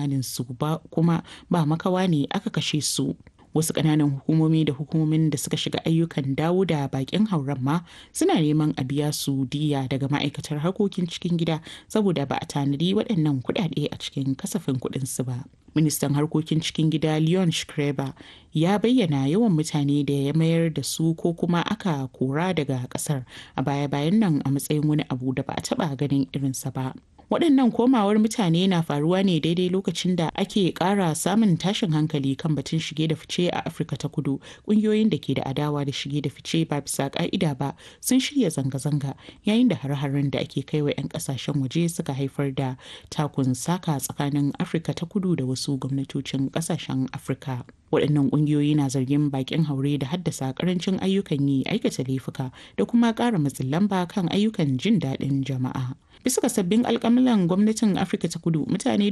tsammanin su ba kuma ba makawa ne aka kashe su wasu ƙananan hukumomi da hukumomin da suka shiga ayyukan dawo da bakin hauren ma suna neman a biya su diya daga ma'aikatar harkokin cikin gida saboda ba a tanadi waɗannan kuɗaɗe a cikin kasafin kuɗinsu ba ministan harkokin cikin gida leon shkreba ya bayyana yawan mutane da ya mayar da su ko kuma aka kora daga ƙasar a baya-bayan nan a matsayin wani abu da ba a taɓa ganin irinsa ba waɗannan komawar mutane na faruwa ne daidai lokacin da ake ƙara samun tashin hankali kan batun shige da fice a afirka ta kudu ƙungiyoyin da ke da adawa da shige da fice ba bisa ƙa'ida ba sun shirya zanga-zanga yayin da har-haren da ake kai wa 'yan ƙasashen waje suka haifar da takun saka tsakanin afirka ta kudu da wasu gwamnatocin ƙasashen afirka waɗannan ƙungiyoyi na zargin bakin haure da haddasa ƙarancin ayyukan yi aikata laifuka da kuma ƙara matsin lamba kan ayyukan jin daɗin jama'a bisa ga sabbin alkamilan gwamnatin afirka ta kudu mutane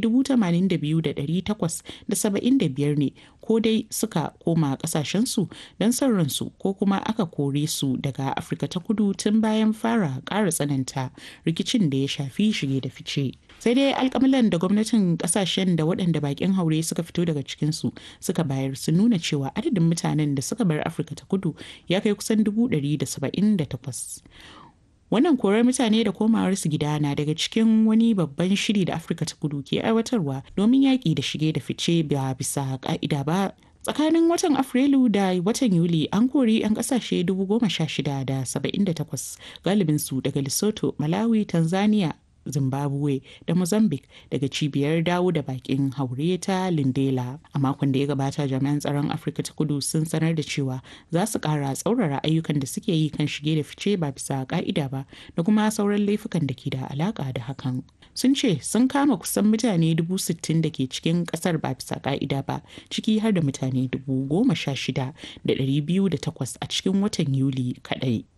82,875 ne ko dai suka koma kasashensu don son ransu ko kuma aka kore su daga afirka ta kudu tun bayan fara ƙara tsananta rikicin da ya shafi shige da fice sai dai alkamilan da gwamnatin kasashen da waɗanda bakin haure suka fito daga cikinsu suka bayar sun nuna cewa adadin mutanen da suka bar afirka ta kudu ya kai kusan 178 wannan korar mutane da komawarsu gida na daga cikin wani babban shiri da afirka ta kudu ke aiwatarwa domin yaƙi da shige da fice ba bisa ƙa'ida ba tsakanin watan afrilu da watan yuli an kori 'yan kasashe 16,78 galibinsu daga lesotho malawi tanzania zimbabwe da mozambique daga cibiyar dawo da bakin haure ta lindela a makon da ya gabata jami'an tsaron afirka ta kudu sun sanar da cewa za su kara tsaurara ayyukan da suke yi kan shige da fice ba bisa ka'ida ba da kuma sauran laifukan da ke da alaka da hakan sun ce sun kama kusan mutane dubu sittin da ke cikin kasar ba bisa ka'ida ba ciki har da mutane dubu goma sha shida da ɗari biyu da takwas a cikin watan yuli kaɗai